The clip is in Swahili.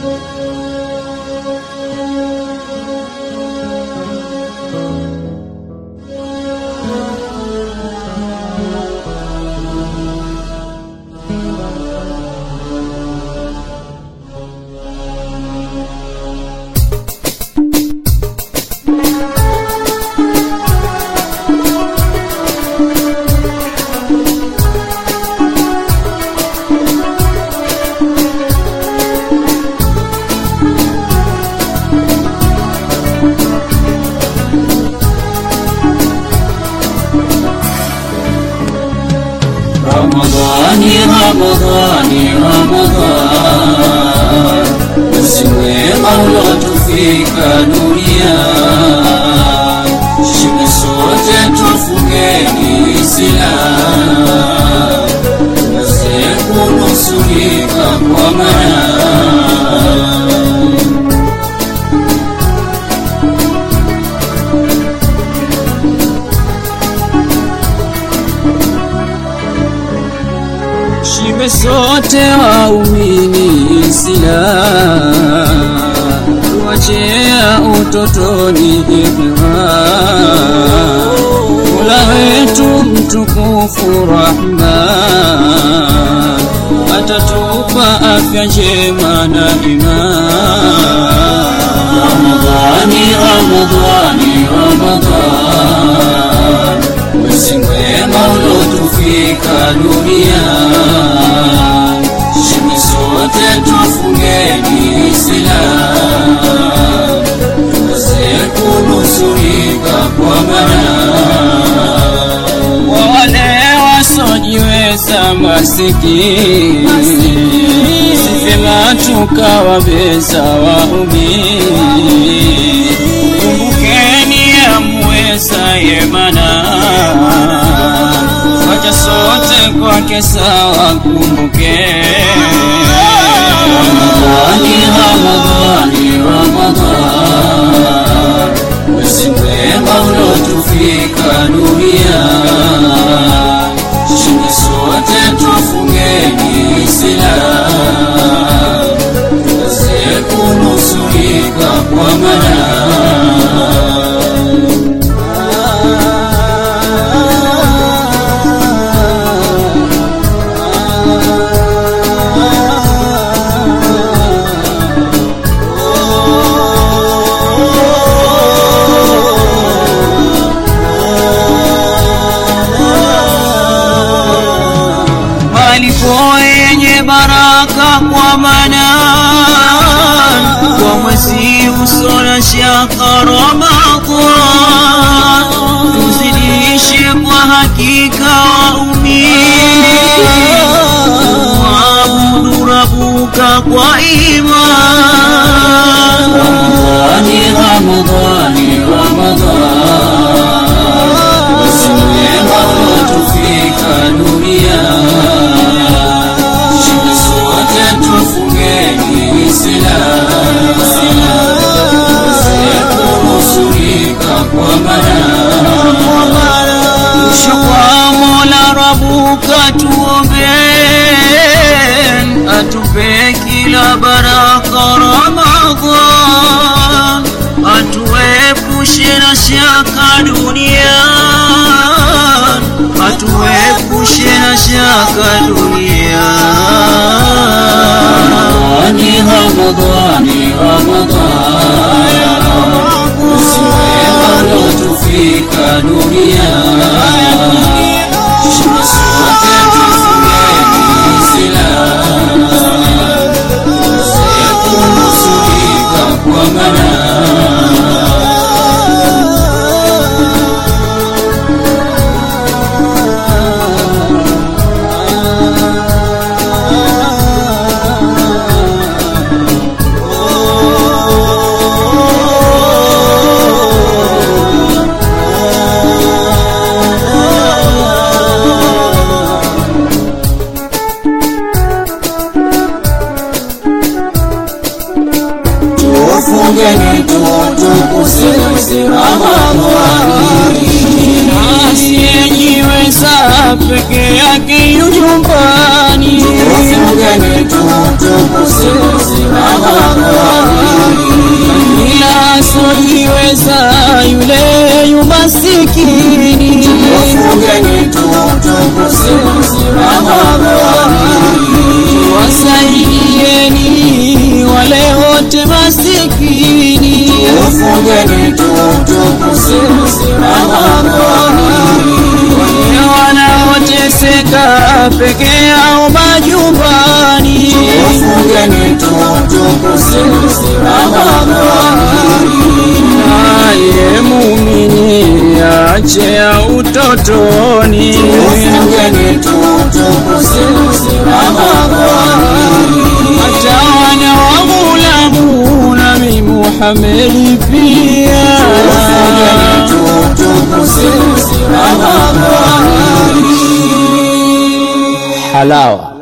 Ramadhani, Ramadhani, Ramadhani, mwezi mwema uliotufika dunia, shime sote tufungeni Islamu, tuweze kunusurika kwa maana Shibe sote waumini Islam, tuachea utotoni hikma. Mola wetu mtukufu Rahman atatupa afya njema na iman. Ramadhani, Ramadhani, Ramadhani, mwezi mwema uliotufika dunia, shime sote tufungeni Islam, tuweze kunusurika kwa maana kwa wale wasojiweza masikini, sifema tukawabeza waumini. Kumbukeni amweza yemana, wacha sote kwake sawa, kumbukeni Ramadhani, Ramadhani, Ramadhani, mwezi mwema uliotufika dunia, shime sote tufungeni Islam, tuweze kunusurika kwa maana malipo yenye baraka kwa manan kwa mwezi usona shaka Ramadhan, tuzidishe kwa hakika waumini waabudu Rabuka kwa iman. Ramadhani, Ramadhani, Ramadhani, mwezi mwema uliotufika dunia, shime sote tufungeni Islam, tuweze kunusurika kwa maana Mwisho kwa Mola Rabuka tuomben, atupe kila baraka Ramadhan, atuepushe na shaka dunian, atuepushe na shaka dunian. Ramadhani, Ramadhani, mwezi mwema uliotufika dunia, shime sote tufungeni Islam, tuweze kunusurika kwa maana tufungeni tutukuse mwezi Ramadhani, asiyejiweza peke yake yu nyumbani. Tufungeni tutukuse mwezi Ramadhani, pesa yule yumasikini Fungeni tu tukuze Ramadhani wasaidieni wale wote masikini Fungeni tu tukuze Ramadhani wale wanaoteseka peke yao majumbani Fungeni tu tukuze Ramadhani naye mumini ache ya utotoni Fungeni tu tukuze Ramadhani hata wana wa Ghulamu Nabii Muhammad pia Fungeni tu tukuze Ramadhani halawa